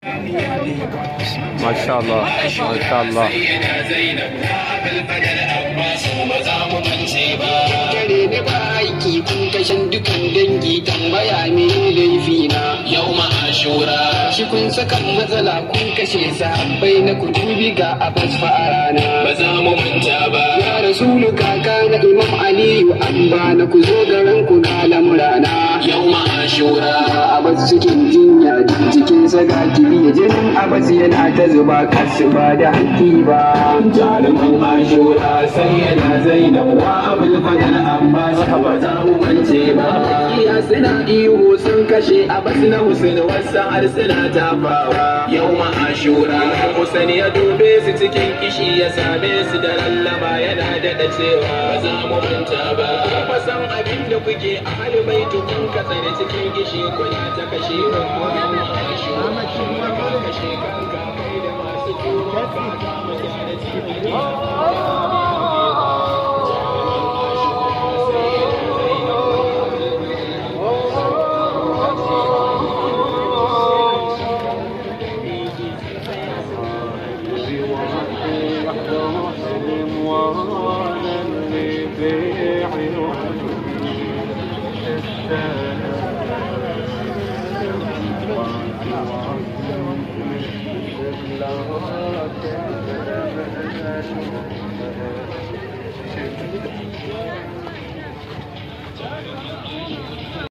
ما شاء الله ما شاء الله kare ne ba aiki kun kashin dukan dangi tambaya me laifi na yau ashura shi kun saka matsala kun kashe sahabbai na kutubi ga abbas fa'arana ba za mu manta ba ya rasulu kaka na imam aliyu an ba na ku zo garin ku ga lamurana yau ashura abbas cikin jinya jikin saga kiri jinin abbas yana ta zuba kasu ba da haƙƙi ba jarumin ashura sai yana zainab wa abul fadal abbas ba za mu mance ba iya suna ihu sun kashe abbas na husaini wasu har suna tafawa yau ashura Hussein ya dube su cikin kishi ya same su da lallaba yana daɗa cewa ba za mu manta ba kuma san abin da kuke a hali bai tukun ka tsare cikin kishi kuna ta kashe kanku yau ashura kuma ka kashe kanka kai da masu tuba ka ga mu gyara cikin Thank you.